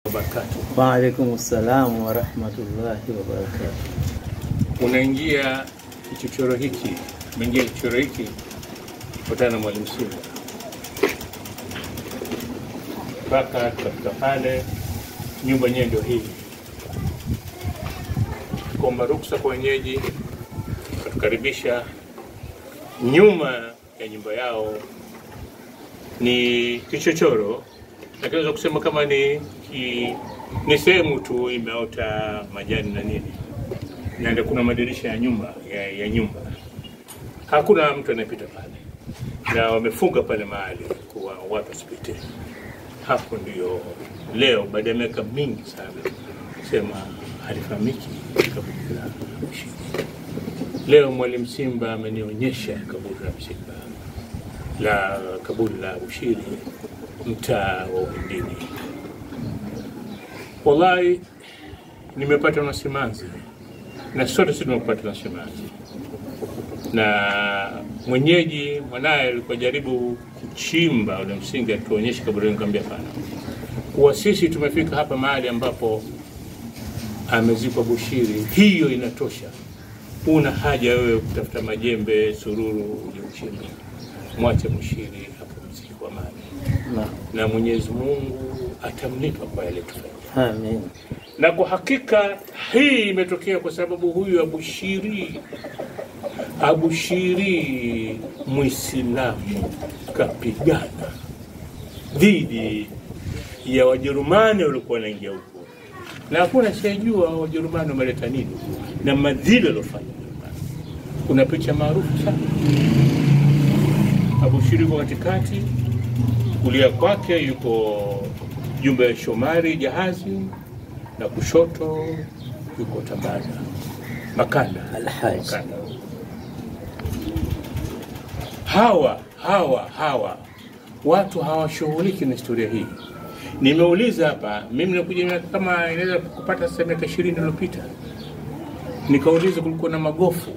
wabarakatuh. Waalaikum salam warahmatullahi wabarakatuh. Unaingia kichochoro hiki, umeingia kichochoro hiki kutana na Mwalimu Simba mpaka tukafika pale, nyumba yenyewe ndio hii. Kuomba ruksa kwa wenyeji, wakatukaribisha. Nyuma ya nyumba yao ni kichochoro, lakini naweza kusema kama ni ki, ni sehemu tu imeota majani na nini, na ndio kuna madirisha ya nyumba ya, ya nyumba. Hakuna mtu anayepita pale, na wamefunga pale mahali kuwa watu wasipite. Hapo ndio leo baada ya miaka mingi sana sema halifahamiki kaburi la Mshindi. Leo Mwalimu Simba amenionyesha kaburi la Msimba la kaburi la Bushiri mtaa wa Uhindini. Wallahi nimepata na simanzi na sote sisi tumepata na simanzi, na mwenyeji mwanaye alikuwa jaribu kuchimba ule msingi, atuonyeshe kaburi, nikamwambia hapana, kuwa sisi tumefika hapa mahali ambapo amezikwa Bushiri, hiyo inatosha. Una haja wewe kutafuta majembe, sururu, uje uchimbe. Mwache Bushiri apumzike kwa amani, Na, na Mwenyezi Mungu atamlipa kwa yale tufanya. amin. Na kwa hakika hii imetokea kwa sababu huyu Abushiri, Abushiri Muislamu kapigana dhidi ya Wajerumani waliokuwa wanaingia huko, na hakuna siyajua Wajerumani wameleta nini na madhila waliofanya Wajerumani. Kuna picha maarufu sana, Abushiri yuko katikati, kulia kwake yuko jumba ya Shomari jahazi na kushoto yuko Tambaza Makanda. Alhaji. Makanda. Hawa hawa hawa watu hawashughuliki na historia hii. Nimeuliza hapa, mimi nakuja miaka kama inaweza kupata sasa miaka ishirini iliyopita, nikauliza kulikuwa na magofu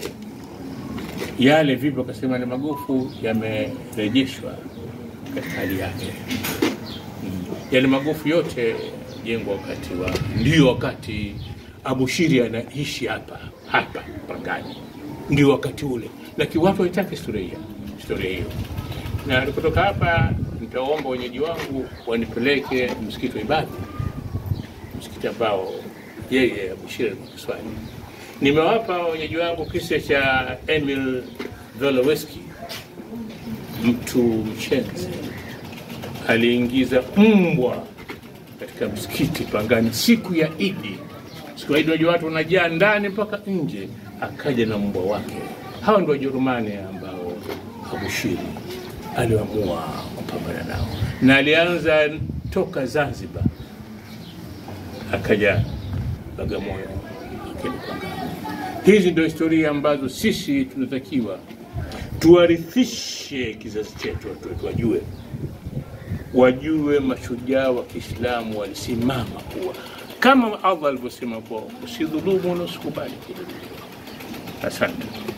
yale vipi, wakasema ni magofu yamerejeshwa katika hali yake yale magofu yote jengwa wakati wa ndio wakati Abushiri anaishi hapa hapa Pangani, ndio wakati ule, lakini watu waitaka historia hiyo historia hiyo. Na kutoka hapa nitaomba wenyeji wangu wanipeleke msikiti wa Ibadhi, msikiti ambao yeye Abushiri alikuwa kiswali. Nimewapa wenyeji wangu kisa cha Emil Voloweski, mtu mchenzi aliingiza mbwa katika msikiti Pangani siku ya Idi. Siku ya Idi unajua watu wanajaa ndani mpaka nje, akaja na mbwa wake. Hawa ndio Wajerumani ambao Abushiri aliamua kupambana nao, na alianza toka Zanzibar akaja Bagamoyo akaja Pangani. Hizi ndio historia ambazo sisi tunatakiwa tuwarithishe kizazi chetu, watu wetu wajue wajue mashujaa wa Kiislamu walisimama kuwa kama Allah alivyosema kuwa usidhulumu na usikubali kudhulumiwa. Asante.